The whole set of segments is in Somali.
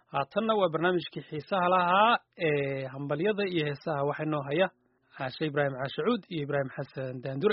haatanna waa barnaamijkii xiisaha lahaa ee hambalyada iyo heesaha waxaa inoo haya caashe ibraahim caashacuud iyo ibraahim xasan daandure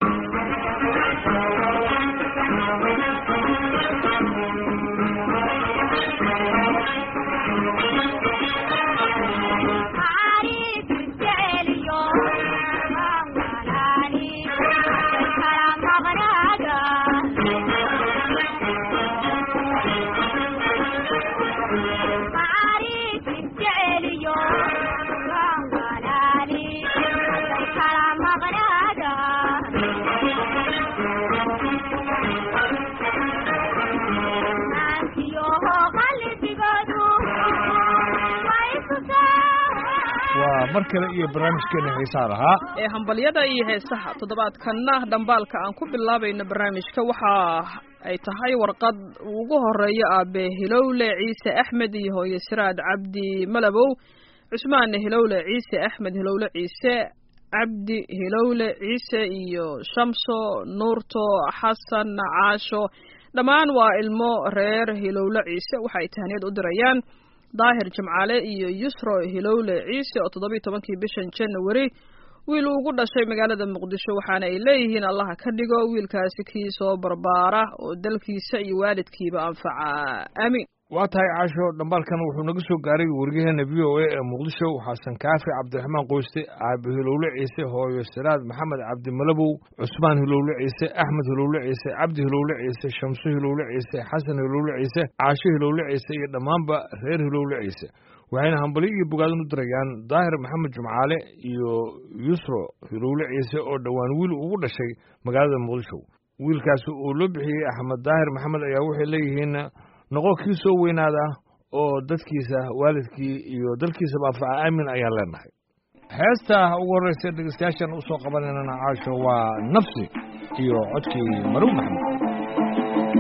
waa mar kale iyo barnaamijkeena xiisaa lahaa ee hambalyada iyo heesaha toddobaadkanna dhambaalka aan ku bilaabayno barnaamijka waxa ay tahay warqad ugu horeeyo aabe hilowle ciise axmed iyo hooye siraad cabdi malabow cusmaan hilowle ciise axmed hilowle ciise cabdi hilowle ciise iyo shamso nuurto xasan caasho dhammaan waa ilmo reer hilowle ciise waxa ay tahniyad u dirayaan daahir jimcaale iyo yusro hilowle ciise oo toddobiiy tobankii bishan january wiil uu ugu dhashay magaalada muqdisho waxaana ay leeyihiin allaha ka dhigo wiilkaasi kii soo barbaara oo dalkiisa iyo waalidkiiba anfaca aamiin waa tahay caasho dhambaalkan wuxuu naga soo gaaray weriyaheena v o a ee muqdisho xasan kaafi cabdiraxmaan qoyste aabe hilowle ciise hooyo siraad maxamed cabdi malabow cusmaan hilowle ciise axmed hilowle ciise cabdi hilowle ciise shamso hilowle ciise xasan hilowle ciise caasho hilowle ciise iyo dhammaanba reer hilowle ciise waxayna hambalyo iyo bogaadin u dirayaan daahir maxamed jumcaale iyo yusro hilowle ciise oo dhowaan wiil ugu dhashay magaalada muqdisho wiilkaasi uu loo bixiyey axmed daahir maxamed ayaa waxay leeyihiin noqo kii soo weynaada oo dadkiisa waalidkii iyo dalkiisaba anfaca aamin ayaan leenahay heesta ugu horreysa dhegeystayaashan usoo qabanaynana caasho waa nafsi iyo codkii maruw maxamed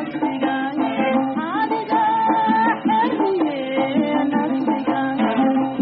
Thank you.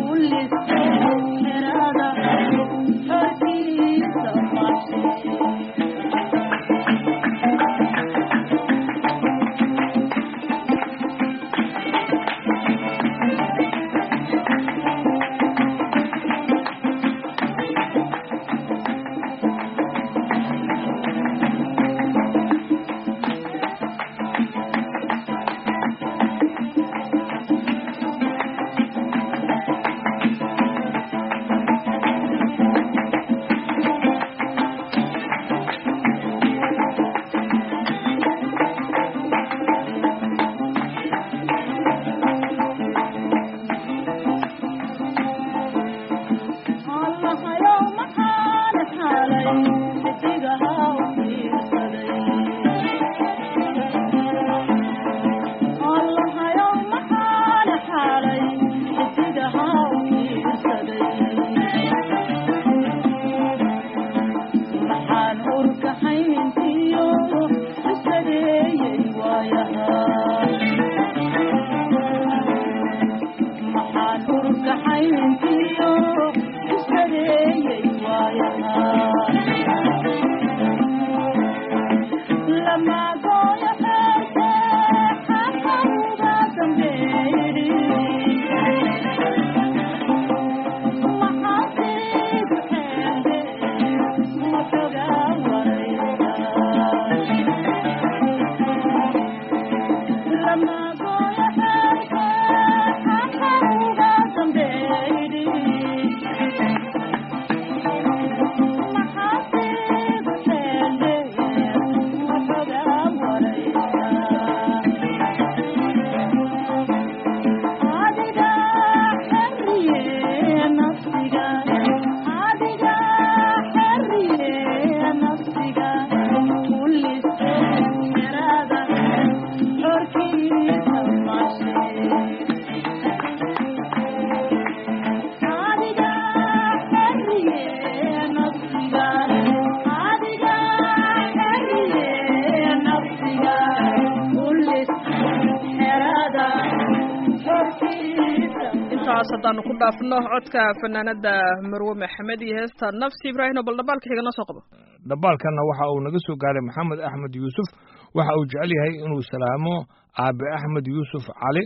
intaas haddaanu ku dhaafno codka fanaanada marwe maxamed iyo heesta nafsi ibraahim oo bal dhambaalka xiga noo soo qabo dhambaalkanna waxa uu naga soo gaaray maxamed axmed yuusuf waxa uu jecel yahay inuu salaamo aabe axmed yuusuf cali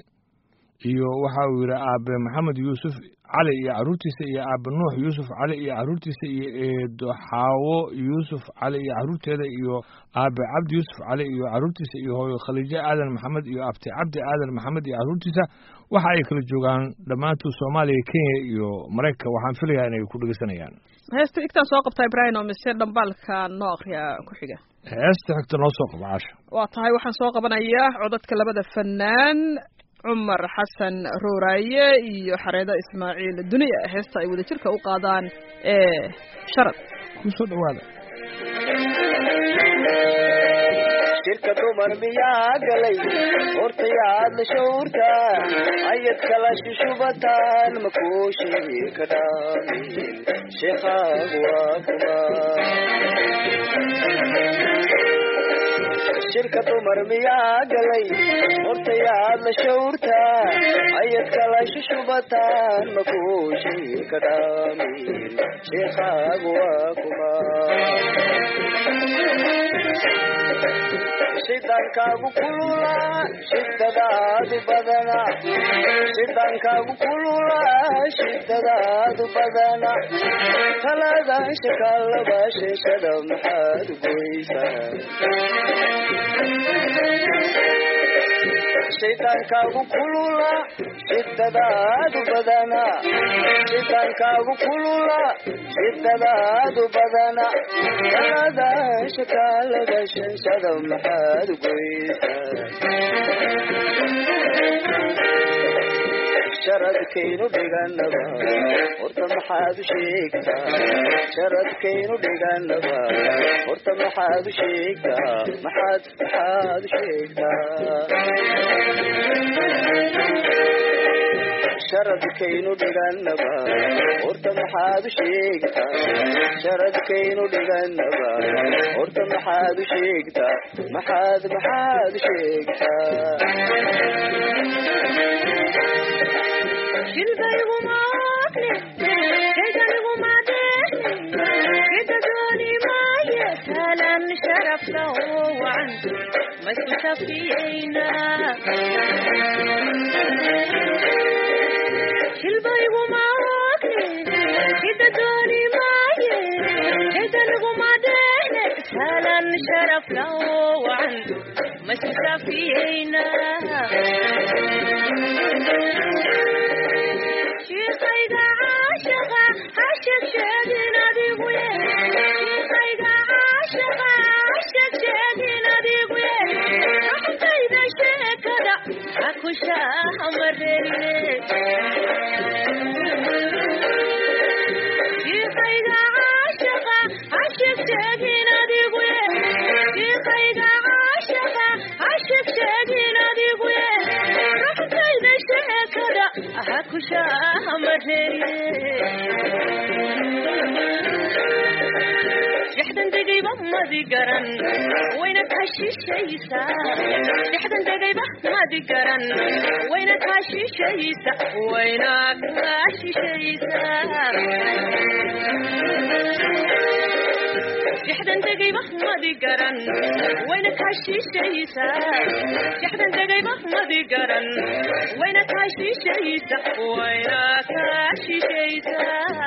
iyo waxa uu yidhi aabe maxamed yuusuf cali iyo carruurtiisa iyo aabe nuux yuusuf cali iyo carruurtiisa iyo eedo xaawo yuusuf cali iyo carruurteeda iyo aabe cabdi yuusuf cali iyo carruurtiisa iyo hooyo khaliijo aadan maxamed iyo abti cabdi aadan maxamed iyo carruurtiisa waxa ay kala joogaan dhammaantood soomaaliya kenya iyo maraykanka waxaan filayaa inay ku dhegeysanayaan heesta igtaan soo qabtaa ibraahim oo mise dhambaalka noo akriya ku xiga heesta xigta noo soo qabo caasha waa tahay waxaan soo qabanayaa codadka labada fanaan cumar xasan rooraaye iyo xareedo ismaaciil duniya heesta ay wadajirka u qaadaan ee sharad ku soo dhowaada shirka dumar miyaa galay hortayaad la shawrta ayad kala shushubataan makuu shirka dhaamin sheekhaag waa kuma shirka dumar miyaa galay hortayaad la shawrta ayad kala shushubataan makuu shirka dhaamin sheekhaag waa kuma shidaankaagu kulula shidadaadu badana shidaankaagu kulula shidadaadu badana talada shakaalaba sheeshada maxaad goysaa shidaankaagu kulula shidadaadu badana shidaankaagu kulula shidadaadu badana talada shakaalada sheeshada maxaad goysaa sharadkaynu dhiganaba horta maxaad u sheegtaa sharadkaynu dhiganaba horta maxaad u sheegtaa maxaad maxaad u sheegtaa sharadkaynu dhiganaba horta maxaad u sheegtaa sharadkaynu dhiganaba horta maxaad u sheegtaa maxaad maxaad u sheegtaa dhexdan degayba madi garan wayna kaa shiishaysa dhexdan degayba madi garan wayna kaa shiishaysa wayna kaa shiishaysa dhexdan degayba madi garan wayna kaa shiishaysa dhexdan degayba madi garan wayna kaa shiishaysa wayna kaa shiishaysa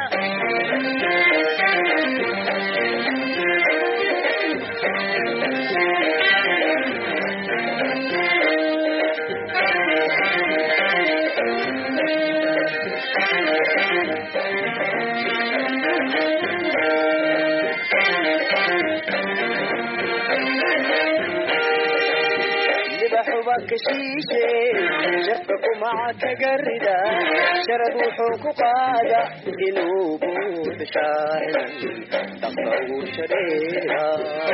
libaxuba ka shiishe shafka kumaca kaga rida sharad wuxuu ku qaada inuu buuxo shaaciran dhaqsa ugu shareera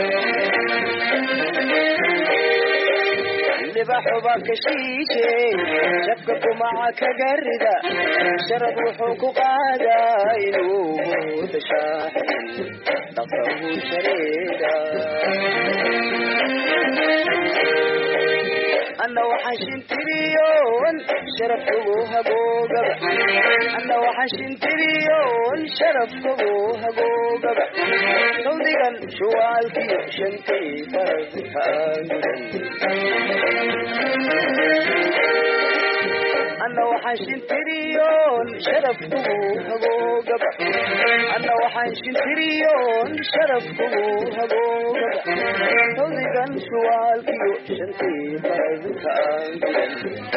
libaxuba ka shiishe shafka kumaca kaga rida sharad wuxuu ku qaada inuu buuxo shaaciran dhaqsa ugu shareera anna waxaan shintiriyoon sharafkagu hagoogaba anna waxaan shintiriyoon sharafkagu hagoogaba sawdigan shuwaalkiyo shantay farabka aangudan anna waxaan shintiriyoon sharafkagu hagoogaba anna waxaan shintiriyoon sharafkagu hagoogaba sawdigan shuwaalkiyo shantay farabka aangudan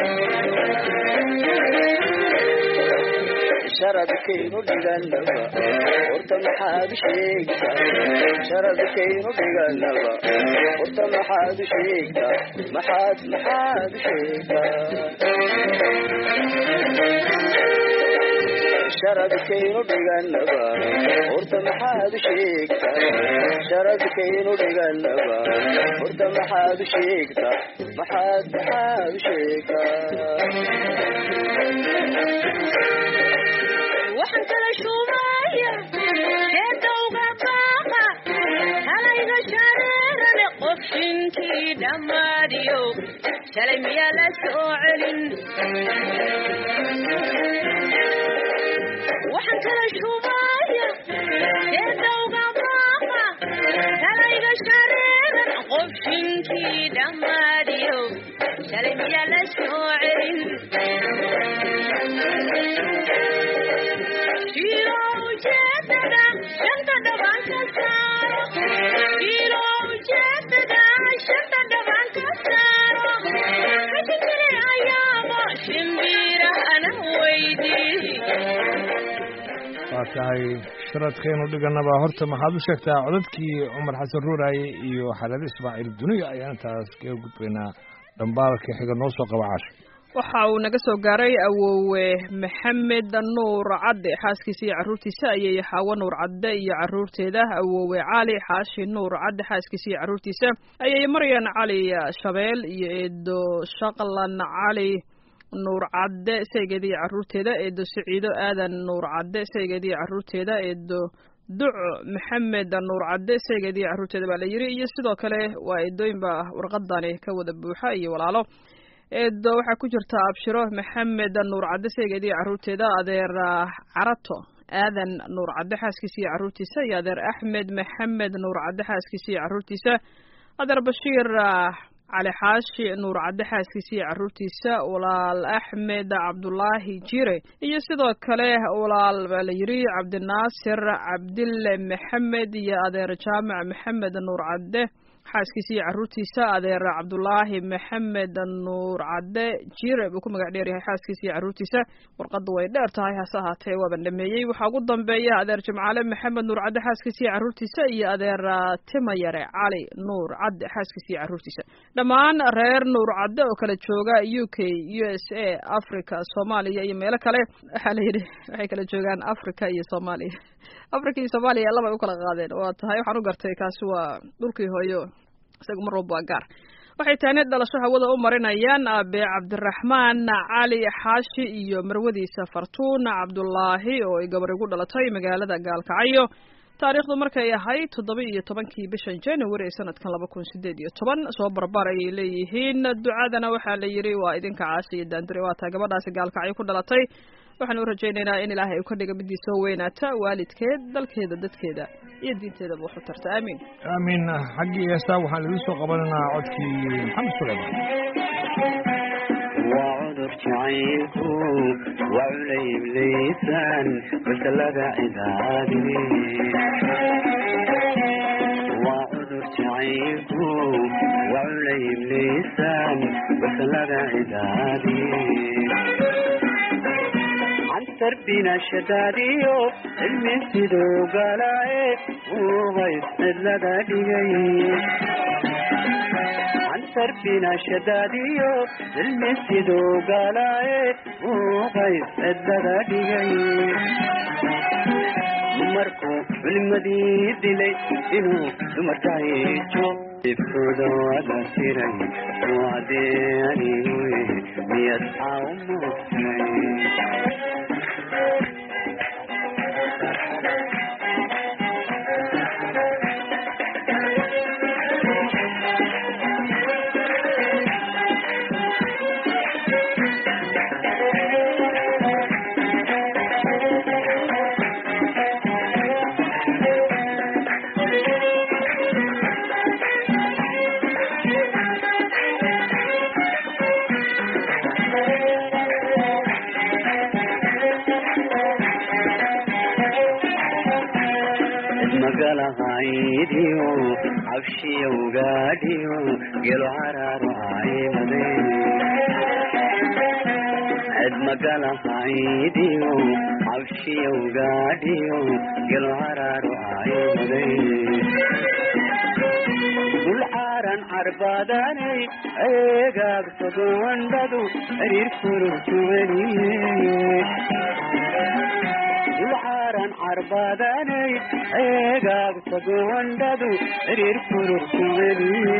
sharadkaynu dhiganaba horta maxaad u sheegtaa sharadkaynu dhiganaba horta maxaad u sheegtaa maxaad maxaad u sheegtaa sharadkaynu dhiganaba horta maxaad u sheegtaa sharadkaynu dhiganaba horta maxaad u sheegtaa maxaad maxaad u sheegtaa waxaan kala shuubaya heedowga baaqa halayga shareerane qof shinkii dhammaadiyo shalay miyaa la soo celin waxaan kala shuubaya heedowga baaqa halayga shareeran qof shinkii dhammaadiyo shalay miyaa la soo celin Shiro ujeedada shanta dhaban ka saaro Shiro ujeedada shanta dhaban ka saaro Hajikale ayaaba shimbira ana weydii waa tahay sharadkaynu dhiganaba horta maxaad u sheegtaa codadkii cumar xasan ruuraaye iyo xalade ismaaciil duniya ayaan intaas kaga gudbaynaa dhambaalka xiga noo soo qaba casho waxa uu naga soo gaaray awowe maxamed nuur cadde xaaskiisa iyo carruurtiisa ayay xaawo nuur cadde iyo carruurteeda awowe cali xaashi nuur cadde xaaskiisa iyo carruurtiisa ayay maryan cali shabeel iyo eedo shaqlan cali nuur cadde saygeeda iyo carruurteeda eedo siciido aadan nuur cadde saygeeda iyo carruurteeda eedo duc maxamed nuur cadde saygeeda iyo carruurteeda baa la yiri iyo sidoo kale waa eedooyinba warqadani ka wada buuxa iyo walaalo eedo waxaa ku jirta abshiro maxamed nuur cadde saygeeda iyo carruurteeda adeer carato aadan nuur cadde xaaskiisa iyo carruurtiisa iyo adeer axmed maxamed nuur cadde xaaskiisa iyo carruurtiisa adeer bashiir cali xaashi nuur cadde xaaskiisa iyo carruurtiisa walaal axmed cabdulaahi jire iyo sidoo kale walaal baa la yiri cabdinaasir cabdille maxamed iyo adeer jaamac maxamed nuur cadde xaaskiisa iyo carruurtiisa adeer cabdulaahi maxamed nuur cadde jire buu ku magac dheer yahay xaaskiisa iyo carruurtiisa warqadda way dheer tahay hase ahaatee waaban dhameeyey waxaa ugu dambeeya adeer jimcaale maxamed nuur cadde xaaskiisa iyo carruurtiisa iyo adeer timayare cali nuur cadde xaaskiisa iyo carruurtiisa dhammaan reer nuur cadde oo kala jooga u k u s a africa soomaaliya iyo meelo kale waxaa la yidhi waxay kala joogaan africa iyo soomaaliya africa iyo soomaaliya laba ay u kala qaadeen waa tahay waxaan u gartay kaasi waa dhulkii hooyo isaga mar walba waa gaar waxay tahniyad dhalasho hawada u marinayaan aabe cabdiraxmaan cali xaashi iyo marwadiisa fartuun cabdulaahi oo ay gabar igu dhalatay magaalada gaalkacyo taariikhdu markay ahayd toddoba iyo tobankii bishan january ee sanadkan laba kun sideed iyo toban soo barbar ayay leeyihiin ducadana waxaa la yidhi waa idinka caasi iyo daandure waa taa gabadhaasi gaalkacyo ku dhalatay waxaan u rajaynaynaa in ilaahay uu ka dhiga midii soo weynaata waalidkeed dalkeeda dadkeeda iyo diinteedaba wax u tarta aamiin aamin xaggii heestaa waxaan idin soo qabanaynaa codkii maxamed suleyman waa cudur jacaylku waa culayb liisaan basalada cidaadi waa cudur jacaylku waa culayb liisaan basalada cidaadi cantar binashadaadiyo cilmi siduu galaaye uubays cidlada dhigay cantar binashadaadiyo cilmi siduu galaaye uubays cidlada dhigay dumarku culimadii dilay inuu dumarka hijo ibkooda wada tiray waadee anigu miyad aa u moogtay magalahaydiyo cabshiyowgaadhiyo gelo caraaru aymade cid magalahaydiyo cabshiyowgaadhiyo gelo caraaru aymade dul caaran carbadanay eegaagsago wandhadu xiriir kururtuweliye dulcaaran carbadanay eegaagsago wandhadu xiriir kururtuweliye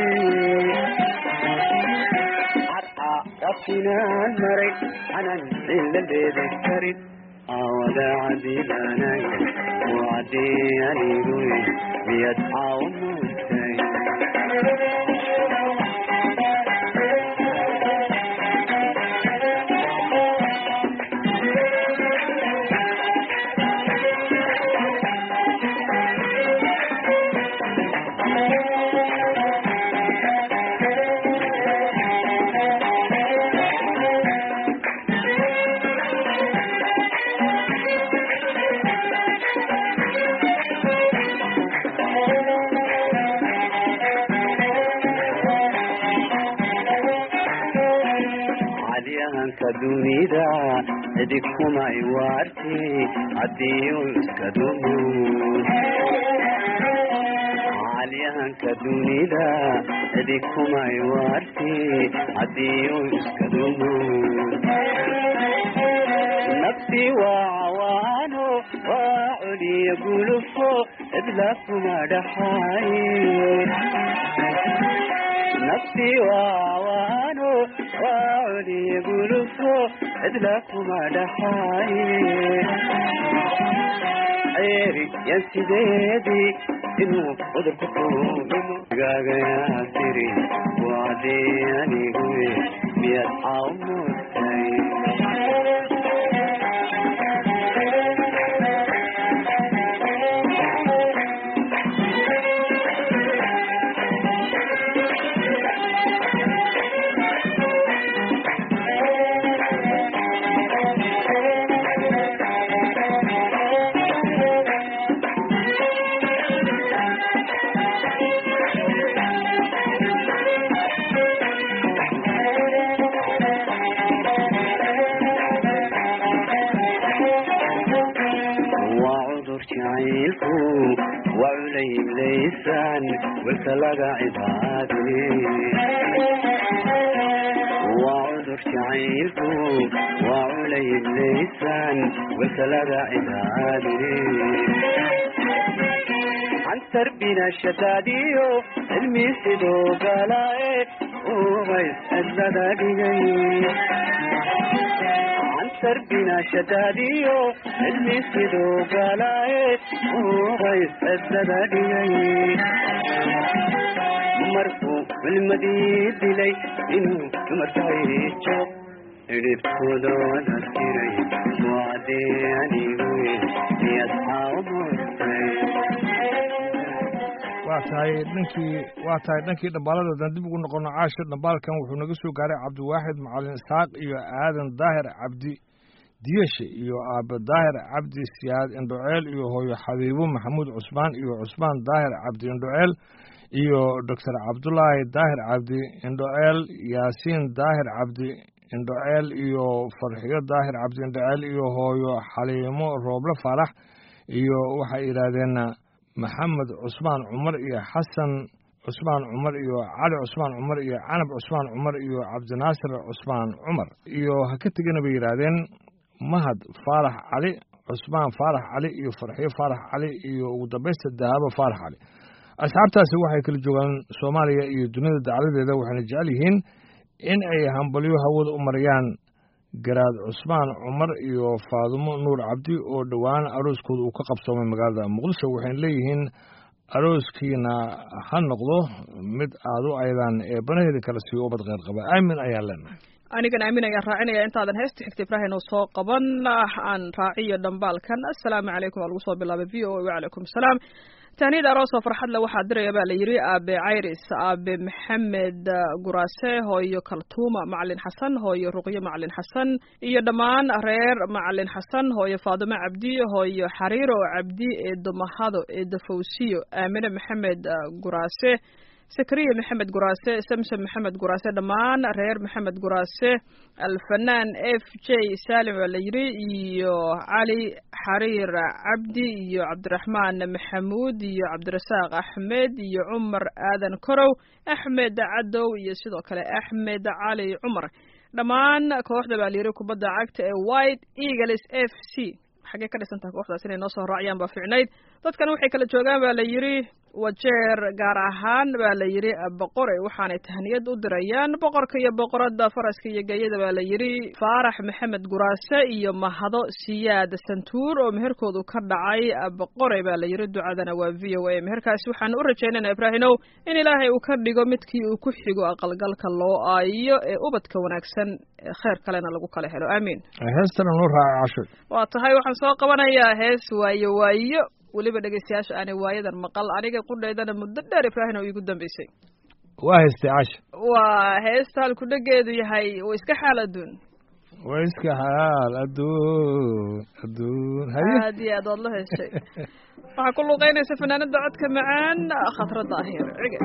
cadca rabtinaan maray anan ila leeda karin awada cadilanaya wacdii anigu miyad caaw moogtay cadyahanka dunida cidig kumay waarti hadiiu iska dumo cadyahanka dunida cidig kumay waarti hadiiu iska dumo nafsi waa cawaano waa coliya gulufo cidla kuma dhaxaaye nafsi waawaano waa coliya gulufo cidla kuma dhaxaaye ceeri yan sideedii inuu cudurka kuudhimo gaagayaa tiri waadii anigu miyad caaw moogtay waa cudur jacaylku waa culayb laysaan welka laga cibaadiye waa cudur jacaylku waa culayb laysaan welka laga cibaadiye cantar binashadaadiyo cilmi sidoo galaaye ubays cidlada dhigay sarbina shadaadiyo cilmi siduu galaaye ubays cidlada dhigay markuu culmadii dilay inuu dumarkayjo idhibkoodoona tiray wacdee anigu miyadxaamurtay waa tahay dhankii waa tahay dhankii dhambaaladoodan dib ugu noqono caasha dhambaalkan wuxuu naga soo gaaray cabdiwaaxid macalin isxaaq iyo aadan daahir cabdi diyeshe iyo aabe daahir cabdi siyaad indhoceel iyo hooyo xabiibo maxamuud cusmaan iyo cusmaan daahir cabdi indhoceel iyo doctor cabdulaahi daahir cabdi indhoceel yaasiin daahir cabdi indhoceel iyo farxiyo daahir cabdi indhoceel iyo hooyo xaliimo rooble faarax iyo waxay yidhaahdeen maxamed cusmaan cumar iyo xasan cusmaan cumar iyo cali cusmaan cumar iyo canab cusmaan cumar iyo cabdinaasir cusmaan cumar iyo ha ka tegana bay yidhaahdeen mahad faarax cali cusmaan faarax cali iyo farxiyo faarax cali iyo ugu dambaysta dahaabo faarax cali asxaabtaasi waxay kala joogaan soomaaliya iyo dunida dacladeeda waxayna jecel yihiin in ay hambalyo hawada u marayaan garaad cusmaan cumar iyo faadumo nuur cabdi oo dhowaan arooskooda uu ka qabsoomay magaalada muqdisho waxayna leeyihiin arooskiina ha noqdo mid aad u aydaan ee banaheeda kala siiyo ubad kheyr qaba aamin ayaan leenahay anigan aamin ayaan raacinaya intaadan heesta xigta ibrahin oo soo qaban aan raaciyo dhambaalkan assalaamu calaykum waa lagu soo bilaabay v o a wacalaykum asalaam tahniyada aroosoo farxadle waxaa diraya baa la yidhi aabe cayris aabe maxamed guraase hooyo kaltuuma macalin xasan hooyo ruqyo macalin xasan iyo dhammaan reer macalin xasan hooyo faadimo cabdi hooyo xariiro cabdi eedo mahado eedo fawsiyo aamine maxamed guraase sakariya maxamed guraase samsom maxamed guraase dhammaan reer maxamed guraase alfanaan f j salim waa la yidhi iyo cali xariir cabdi iyo cabdiraxmaan maxamuud iyo cabdirasaaq axmed iyo cumar aadan korow axmed cadow iyo sidoo kale axmed cali cumar dhammaan kooxda baa la yidhi kubadda cagta ee white eagles f c xaggee ka dhisan tahay kooxdaas inay noo soo raaciyaan baa fiicnayd dadkan waxay kala joogaan baa la yidhi wajeer gaar ahaan baa la yidhi boqore waxaanay tahniyad u dirayaan boqorka iyo boqoradda faraska iyo geeyada baa la yidhi faarax maxamed guraase iyo mahado siyaad santuur oo meherkoodu ka dhacay boqore baa la yidhi ducadana waa v o a meherkaasi waxaan u rajaynayna ibraahinow in ilaahay uu ka dhigo midkii uu ku xigo aqalgalka loo aayo ee ubadka wanaagsan kheer kalena lagu kala helo aamiin heestana noo raaca casho waa tahay waxaan soo qabanayaa hees waayo waayo weliba dhegeystayaasha aanay waayadan maqal aniga qudhaydana muddo dheer ibraahim oo iigu dambeysay waa heystay casho waa heesta halkudhegeedu yahay wa iska xaal adduun waa iska xaal adduun adduun haye aad iyo aad waad la heshay waxaa ku luuqeynaysa fanaanada codka macaan khatra daahir cige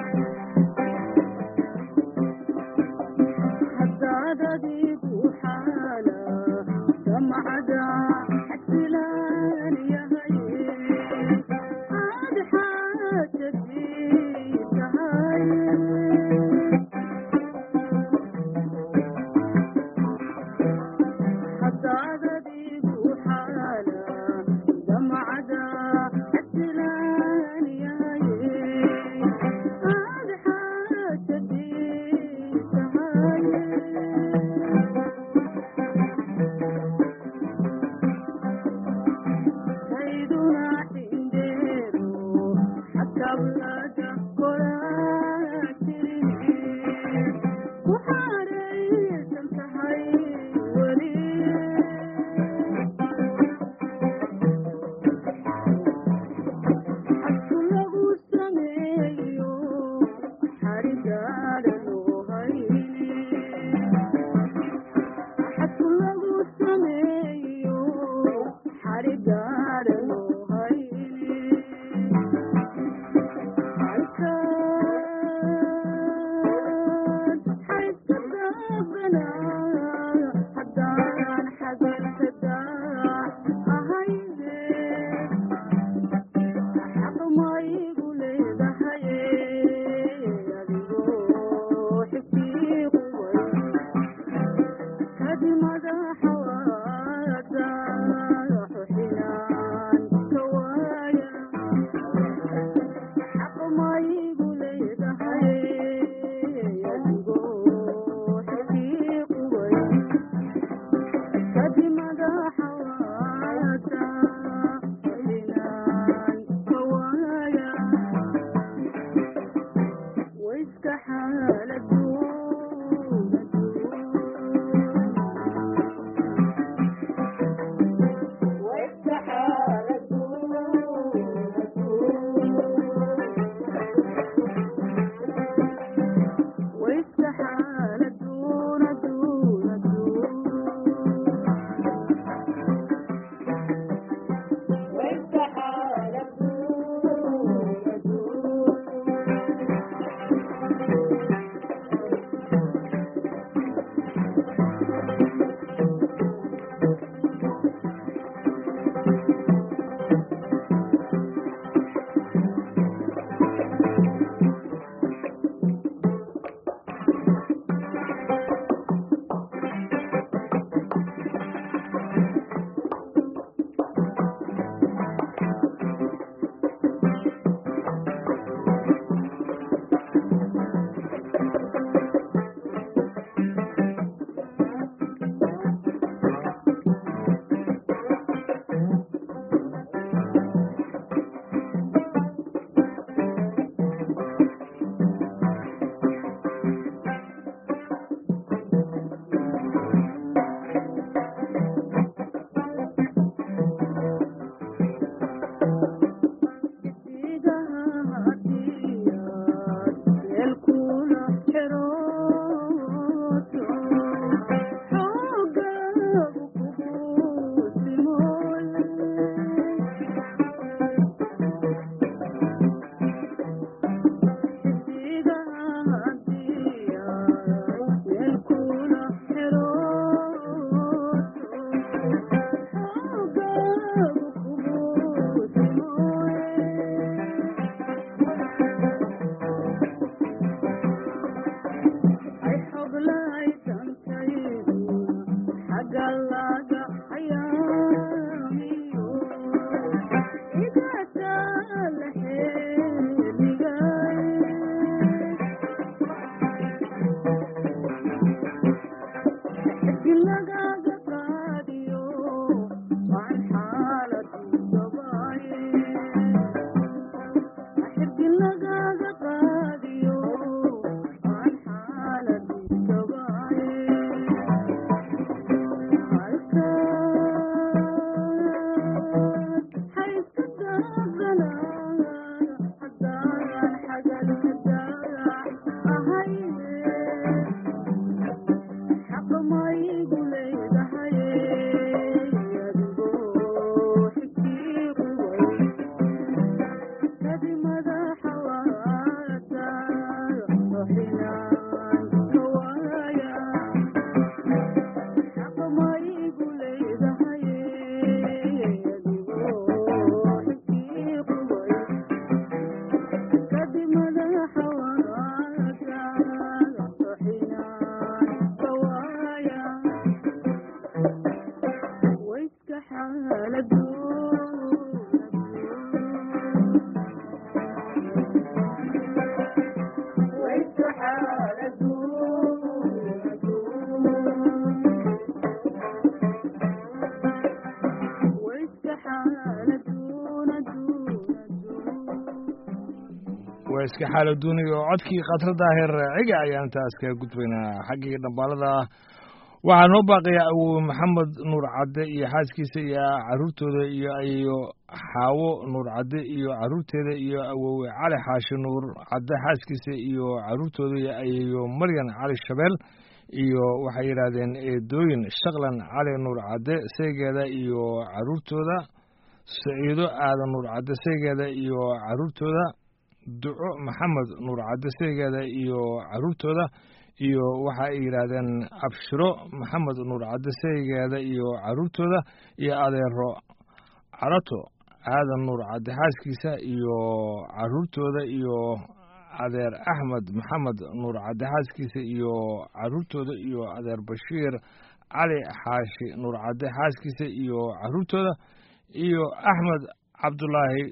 waa iska xaalo duuniya oo codkii khatrada heer ciga ayaan intaas kaga gudbaynaa xaggii dhambaalada waxaa noo baaqaya awowe maxamed nuur cadde iyo xaaskiisa iyo caruurtooda iyo ayo xaawo nuur cadde iyo caruurteeda iyo awowe cali xaashi nuur cadde xaaskiisa iyo caruurtooda iyo ayo maryan cali shabeel iyo waxay yidhaahdeen eedooyin shaklan cali nuur cadde saygeeda iyo caruurtooda saciido aadan nuur cadde saygeeda iyo caruurtooda duco maxamed nuur cadde saygeeda iyo caruurtooda iyo waxa ay yidhaahdeen abshiro maxamed nuur cadde saygeeda iyo caruurtooda iyo adeero carato aadan nuur cadde xaaskiisa iyo caruurtooda iyo adeer axmed maxamed nuur cadde xaaskiisa iyo caruurtooda iyo adeer bashiir cali xaashi nuur cadde xaaskiisa iyo caruurtooda iyo axmed cabdulaahi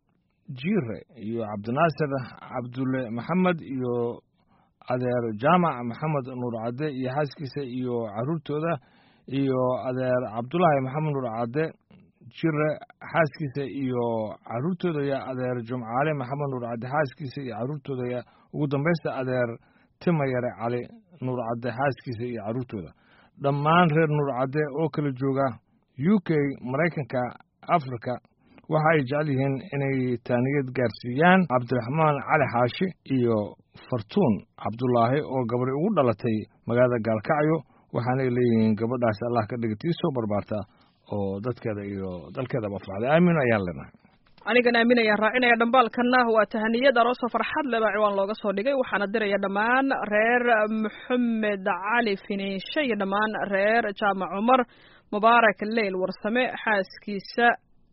jiire iyo cabdinaasir cabdulle maxamed iyo adeer jaamac maxamed nuur cadde iyo xaaskiisa iyo caruurtooda iyo adeer cabdulaahi maxamed nuur cadde jire xaaskiisa iyo caruurtooda iyo adeer jumcaale maxamed nuur cadde xaaskiisa iyo caruurtooda iyo ugu dambaysta adeer timayare cali nuur cadde xaaskiisa iyo caruurtooda dhammaan reer nuur cadde oo kala jooga u k maraykanka africa waxa ay jecel yihiin inay taaniyad gaarsiiyaan cabdiraxmaan cali xaashi iyo fartuun cabdulaahi oo gabadhi ugu dhalatay magaalada gaalkacyo waxaanay leeyihiin gabadhaasi allah ka dhiga tii soo barbaarta oo dadkeeda iyo dalkeedaba farxday aamin ayaan leenahay anigan aamin ayaan raacinaya dhambaalkana waa tahaniyad aroosoo farxad leba ciwaan looga soo dhigay waxaana diraya dhammaan reer maxamed cali finiishe iyo dhammaan reer jaamac cumar mubaarak leyl warsame xaaskiisa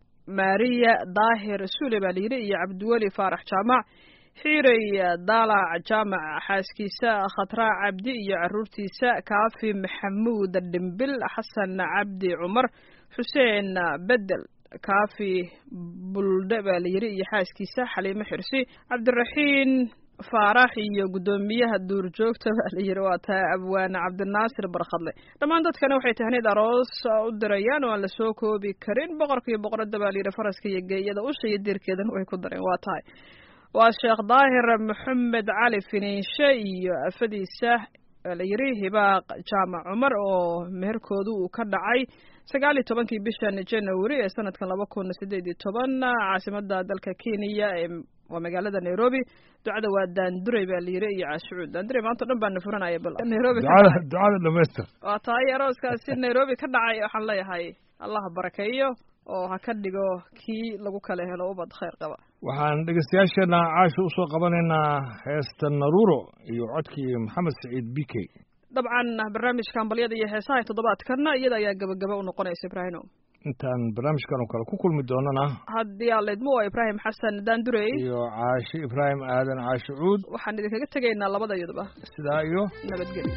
maariya daahir sule baa layidhi iyo cabdiweli faarax jaamac xiirey daalac jaamac xaaskiisa khatraac cabdi iyo caruurtiisa kaafi maxamuud dhimbil xasan cabdi cumar xuseen bedel kaafi buldhe baa layidhi iyo xaaskiisa xaliimo xirsi cabdiraxiin faarax iyo guddoomiyaha duurjoogta baa layidhi waa taa abwaane cabdinaasir barkhadle dhammaan dadkana waxay tahneed aroos u dirayaan oo aan lasoo koobi karin boqorka iyo boqoradda baa layidhi faraska iyo geeyada usha iyo diirkeedana way ku dareen waa tahay waa sheekh daahir maxamed cali finiishe iyo afadiisa la yidhi hibaaq jaamac cumar oo meherkoodu uu ka dhacay sagaal iyo tobankii bishan january ee sanadkan laba kun sideed iyo toban caasimada dalka kenya ee waa magaalada nairobi ducada waa daanduray baa layidhi iyo caashucuud daanduray maanta o dhan baana furanaya bal nairobi ducada ducada dhamaystir waa tahay arooskaasi nairobi ka dhacay waxaan leeyahay allah barakeeyo oo ha ka dhigo kii lagu kala helo ubad khayr qaba waxaan dhegeystayaasheena caasha usoo qabanaynaa heesta naruuro iyo codkii maxamed saciid b k dabcan barnaamijka ambalyada iyo heesaha toddobaadkana iyada ayaa gabagaba u noqonaysa ibraahimo intaan barnaamijkan oo kale ku kulmi doonana haddii aan leydmo waa ibraahim xasan daandurey iyo caashi ibraahim aadan caashi cuud waxaan idinkaga tegaynaa labada iyaduba sidaa iyo nabadgelyo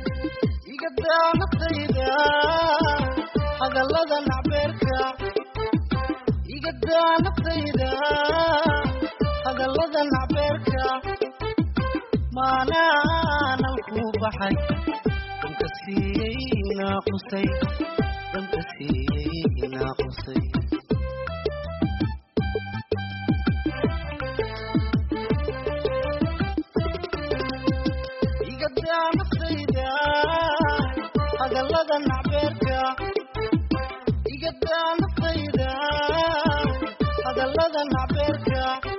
igadaa naftayda hadallada nacbeerka igadaa naftayda hadallada nacbeerka maanaanan ku baxay dhanka siiyey naaqusay dhanka siiyey naaqusay igadaa naftayda hadallada nacbeerka igadaa naftayda hadallada nacbeerka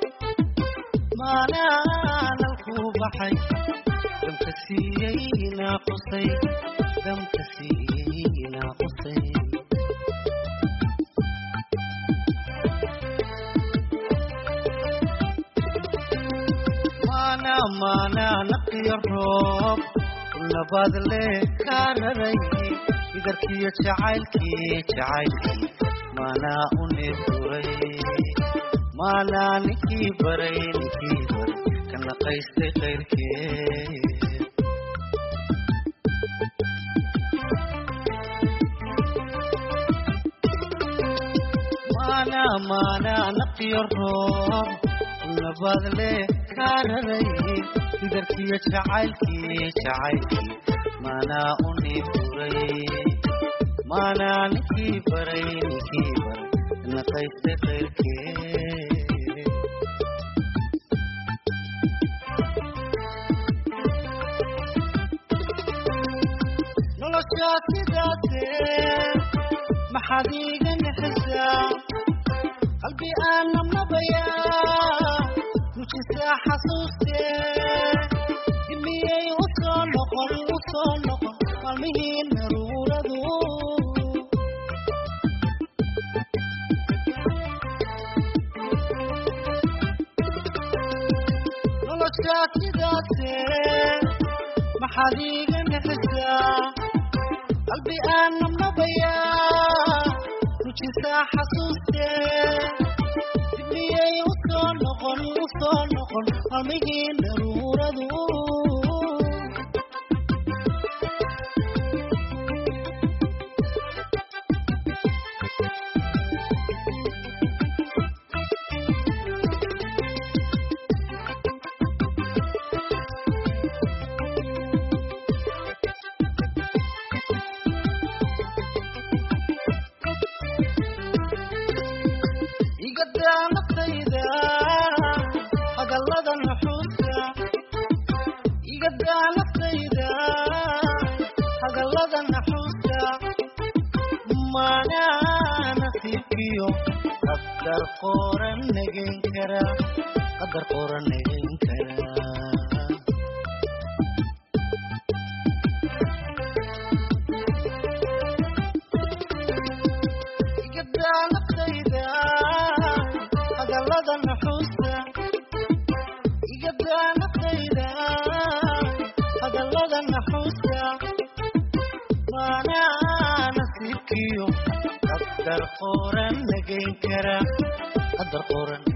maanaanan ku baxay dhanka siiyey naaqusay dhanka siiyey naaqusay maana maana naqiyo roob nabad le kaa raray idarkiyo jacaylkii jacaylkii maanaa u neebduray maanaa ninkii baray ninkii baray ka naqaystay kayrkee maanaa naqiyo roob nabadle kaararay idarkiyo jacaylkii jacaylkii maanaa uni furay maanaa ninkii baray ninkii baray naqayste qayrkee noloshaa sidaase maxaad iiga nixisaa qalbi aan nabnabayaa nujisaa xasuuste dimiyey u soo noqon u soo noqon maalmihii naruuradu noloshaa sidaase maxaad iiga nixisaa qalbi aan nabnabayaa nujisaa xasuuste dibiyey u soo noqon u soo noqon maalmihii daruuradu igadaa naftayda hadallada nuxuusta igadaa naftayda hadallada naxuusta maanaa nasiibkiyo qadar qoran nagayn kara qadar qoran nagayn kara igadaa naftayda hadallada nuxuusta igadaa naftayda hadallada naxuusta maanaa nasiibkiyo qadar qoran nagayn kara qadar qoran